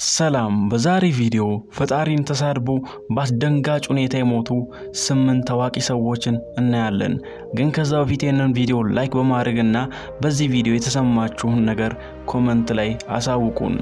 ሰላም በዛሬ ቪዲዮ ፈጣሪን ተሳድቦ በአስደንጋጭ ሁኔታ የሞቱ ስምንት ታዋቂ ሰዎችን እናያለን። ግን ከዛ በፊት ይህንን ቪዲዮ ላይክ በማድረግ እና በዚህ ቪዲዮ የተሰማችሁን ነገር ኮመንት ላይ አሳውቁን።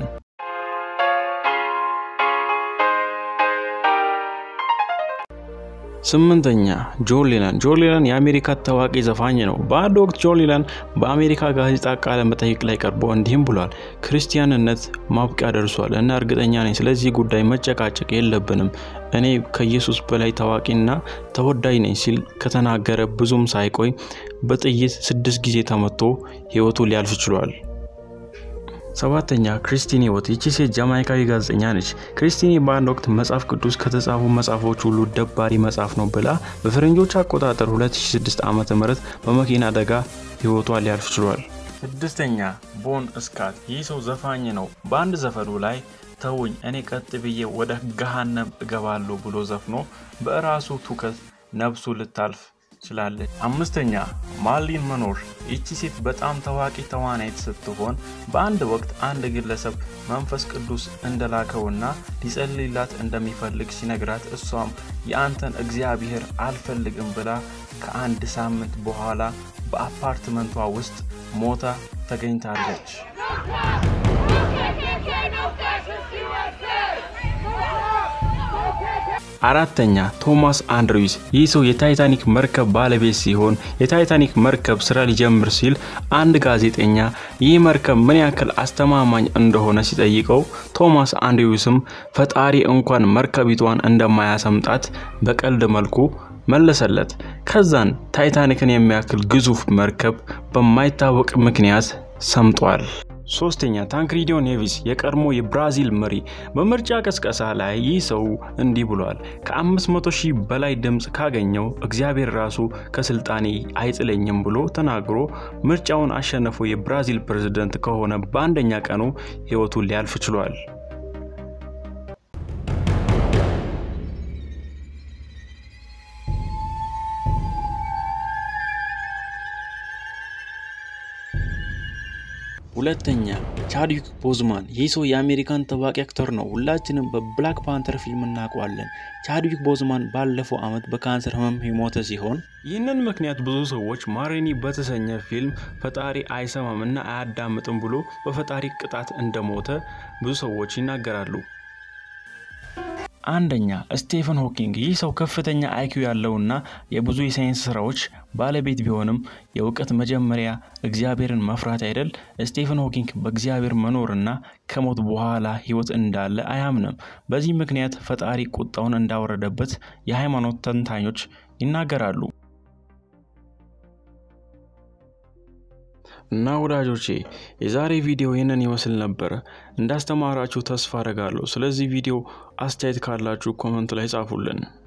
ስምንተኛ ጆን ሌነን። ጆን ሌነን የአሜሪካ ታዋቂ ዘፋኝ ነው። በአንድ ወቅት ጆን ሌነን በአሜሪካ ጋዜጣ ቃለ መጠይቅ ላይ ቀርቦ እንዲህም ብሏል። ክርስቲያንነት ማብቂያ ደርሷል እና እርግጠኛ ነኝ ስለዚህ ጉዳይ መጨቃጨቅ የለብንም። እኔ ከኢየሱስ በላይ ታዋቂና ተወዳጅ ነኝ ሲል ከተናገረ ብዙም ሳይቆይ በጥይት ስድስት ጊዜ ተመቶ ሕይወቱ ሊያልፍ ችሏል። ሰባተኛ ክሪስቲኒ ወት። ይቺ ሴት ጃማይካዊ ጋዜጠኛ ነች። ክሪስቲኒ በአንድ ወቅት መጽሐፍ ቅዱስ ከተጻፉ መጽሐፎች ሁሉ ደባሪ መጽሐፍ ነው ብላ በፈረንጆች አቆጣጠር 2006 ዓ ም በመኪና አደጋ ሕይወቷ ሊያልፍ ችሏል። ስድስተኛ ቦን እስካት። ይህ ሰው ዘፋኝ ነው። በአንድ ዘፈኑ ላይ ተውኝ እኔ ቀጥ ብዬ ወደ ገሃነም እገባለሁ ብሎ ዘፍኖ በራሱ ትውከት ነፍሱ ልታልፍ ችላለች። አምስተኛ ማርሊን መኖር። ይቺ ሴት በጣም ታዋቂ ተዋናይት ስትሆን በአንድ ወቅት አንድ ግለሰብ መንፈስ ቅዱስ እንደላከውና ሊጸልይላት እንደሚፈልግ ሲነግራት እሷም የአንተን እግዚአብሔር አልፈልግም ብላ ከአንድ ሳምንት በኋላ በአፓርትመንቷ ውስጥ ሞታ ተገኝታለች። አራተኛ ቶማስ አንድሪውስ። ይህ ሰው የታይታኒክ መርከብ ባለቤት ሲሆን የታይታኒክ መርከብ ስራ ሊጀምር ሲል አንድ ጋዜጠኛ ይህ መርከብ ምን ያክል አስተማማኝ እንደሆነ ሲጠይቀው ቶማስ አንድሪውስም ፈጣሪ እንኳን መርከቢቷን እንደማያሰምጣት በቀልድ መልኩ መለሰለት። ከዛን ታይታኒክን የሚያክል ግዙፍ መርከብ በማይታወቅ ምክንያት ሰምጧል። ሶስተኛ ታንክሪዲዮ ኔቪስ የቀድሞ የብራዚል መሪ። በምርጫ ቀስቀሳ ላይ ይህ ሰው እንዲህ ብሏል። ከ500 ሺህ በላይ ድምፅ ካገኘው እግዚአብሔር ራሱ ከስልጣኔ አይጥለኝም ብሎ ተናግሮ ምርጫውን አሸንፎ የብራዚል ፕሬዝደንት ከሆነ በአንደኛ ቀኑ ሕይወቱ ሊያልፍ ችሏል። ሁለተኛ ቻድዊክ ቦዝማን። ይህ ሰው የአሜሪካን ታዋቂ አክተር ነው። ሁላችንም በብላክ ፓንተር ፊልም እናውቀዋለን። ቻድዊክ ቦዝማን ባለፈው ዓመት በካንሰር ህመም የሞተ ሲሆን ይህንን ምክንያት ብዙ ሰዎች ማሬኒ በተሰኘ ፊልም ፈጣሪ አይሰማም እና አያዳምጥም ብሎ በፈጣሪ ቅጣት እንደሞተ ብዙ ሰዎች ይናገራሉ። አንደኛ ስቴፈን ሆኪንግ። ይህ ሰው ከፍተኛ አይኪው ያለውና የብዙ የሳይንስ ስራዎች ባለቤት ቢሆንም የእውቀት መጀመሪያ እግዚአብሔርን መፍራት አይደል? ስቴፈን ሆኪንግ በእግዚአብሔር መኖርና ከሞት በኋላ ህይወት እንዳለ አያምንም። በዚህ ምክንያት ፈጣሪ ቁጣውን እንዳወረደበት የሃይማኖት ተንታኞች ይናገራሉ። እና ወዳጆቼ የዛሬ ቪዲዮ ይህንን ይመስል ነበረ። እንዳስተማራችሁ ተስፋ አደርጋለሁ። ስለዚህ ቪዲዮ አስተያየት ካላችሁ ኮመንት ላይ ጻፉልን።